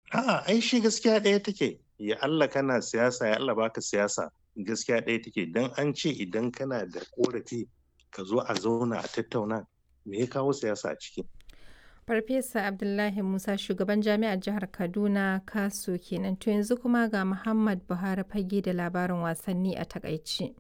A'a, ai shi gaskiya ɗaya take. Ya Allah kana siyasa, ya Allah baka siyasa. Gaskiya ɗaya take. Dan an ce idan kana da ƙorafi ka zo a zauna a tattauna. Me ya kawo siyasa a ciki? Farfesa Abdullahi Musa shugaban jami'ar jihar Kaduna Kaso kenan. To yanzu kuma ga Muhammad Buhari fage da labarin wasanni a takaice.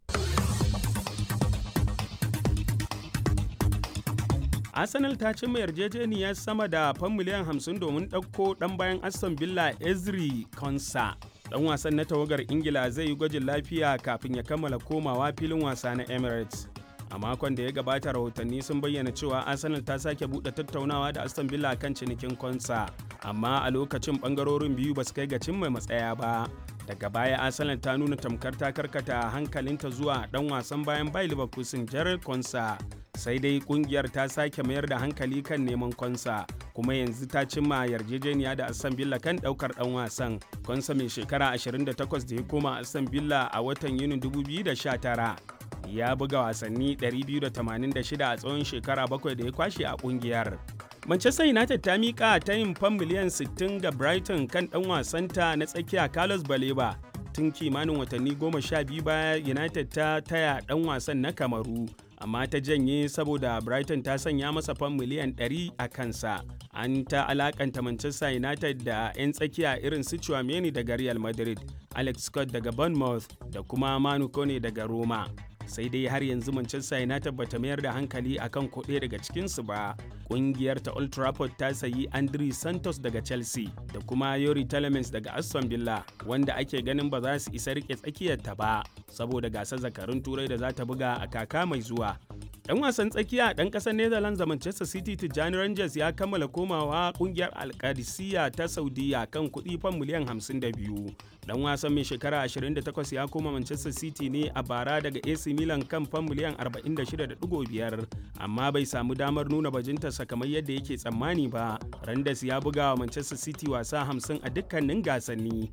Arsenal ta cimma yarjejeniyar sama da fan miliyan 50 domin ɗauko ɗan bayan Aston Villa Ezri Konsa. Ɗan wasan na tawagar Ingila zai yi gwajin lafiya kafin ya kammala komawa filin wasa na Emirates. A makon da ya gabata rahotanni sun bayyana cewa Arsenal ta sake buɗe tattaunawa da Aston Villa kan cinikin Konsa, amma a lokacin ɓangarorin biyu ba su kai ga cimma matsaya ba. Daga baya Arsenal ta nuna tamkar ta karkata hankalinta zuwa ɗan wasan bayan Bayer Leverkusen Jared Konsa. sai dai kungiyar ta sake mayar da hankali kan neman konsa kuma yanzu ta cimma yarjejeniya da aston villa kan daukar dan wasan konsa mai shekara 28 da ya koma aston villa a watan yunin 2019 ya buga wasanni 286 a tsawon shekara bakwai da ya kwashe a kungiyar Manchester United ta miƙa ta yin fan miliyan 60 ga Brighton kan ɗan wasanta na tsakiya Carlos Baleba tun kimanin watanni goma sha biyu baya United ta taya ɗan wasan na Kamaru amma ta janye saboda Brighton ta sanya masa fan miliyan 100 a kansa. An ta alakanta Manchester United da 'yan tsakiya irin su Chouameni daga Real Madrid, Alex Scott daga Bournemouth da kuma Manu Kone daga Roma. sai dai har yanzu Manchester United bata mayar da hankali akan kuɗe daga cikinsu ba. Ƙungiyar ta Old Trafford ta sayi Andri Santos daga Chelsea da kuma Yori Telemans daga Aston Villa wanda ake ganin ba za su isa rike tsakiyarta ba saboda gasar zakarun turai da za ta buga a kaka mai zuwa. Ɗan wasan tsakiya ɗan ƙasar Netherlands da Manchester City Tijjani Rangers ya kammala komawa ƙungiyar Alkadisiya ta Saudiya kan kuɗi fan miliyan 52. Ɗan wasan mai shekara 28 ya koma Manchester City ne a bara daga AC Milan kan fan miliyan 46.5 amma bai samu damar nuna bajintarsa kamar yadda yake tsammani ba. Rangers ya buga wa Manchester City wasa 50 a dukkanin gasanni.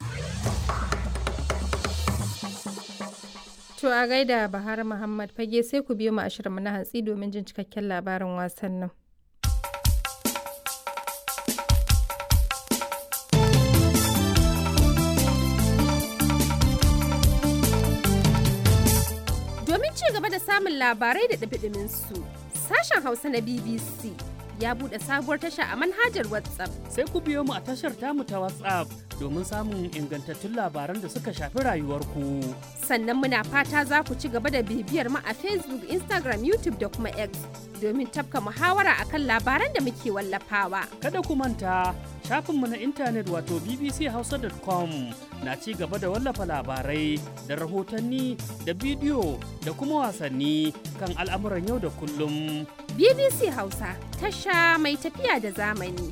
To a gaida Bahar Muhammad fage sai ku biyo mu a shirinmu na hantsi domin jin cikakken labarin wasannin. Domin ci gaba da samun labarai da ɗabiɗimin su, sashen Hausa na BBC ya buɗe sabuwar tasha a manhajar WhatsApp. Sai ku biyo mu a tashar tamu ta WhatsApp domin samun ingantattun labaran da suka shafi rayuwarku. Sannan muna fata za ku ci gaba da bibiyar mu a Facebook, Instagram, YouTube da kuma X domin tafka muhawara akan labaran da muke wallafawa. Kada ku manta shafinmu na intanet wato bbchausa.com na ci gaba da wallafa labarai da rahotanni da bidiyo da kuma wasanni kan al'amuran yau da kullum. BBC Hausa tasha mai tafiya da zamani.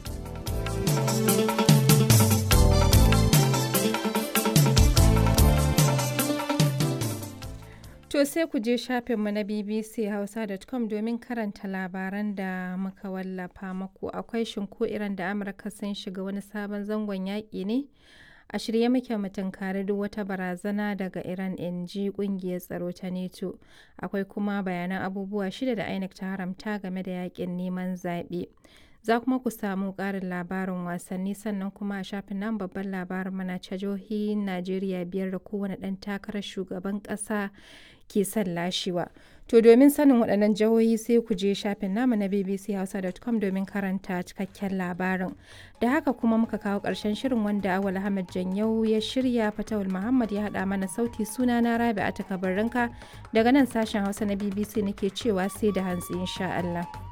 To sai ku je shafinmu na bbchausa.com domin karanta labaran da muka wallafa maku akwai shinko iran da Amurka sun shiga wani sabon zangon yaƙi ne. a shirye muke mu tunkari duk wata barazana daga iran in ji kungiyar tsaro ta neto akwai kuma bayanan abubuwa shida da inec ta haramta game da yakin neman zaɓe za kuma ku samu ƙarin labarin wasanni sannan kuma a shafin nan babban labarin mana jihohin najeriya biyar da kowane ɗan takarar shugaban ƙasa ke son lashewa to domin sanin waɗannan jihohi sai ku je shafin namu na bbchausa.com domin karanta cikakken labarin da haka kuma muka kawo ƙarshen shirin wanda awal ahmad janyau ya shirya fatawul muhammad ya haɗa mana sauti suna na rabi a takabarinka daga nan sashen hausa na bbc nake cewa sai da hantsi insha allah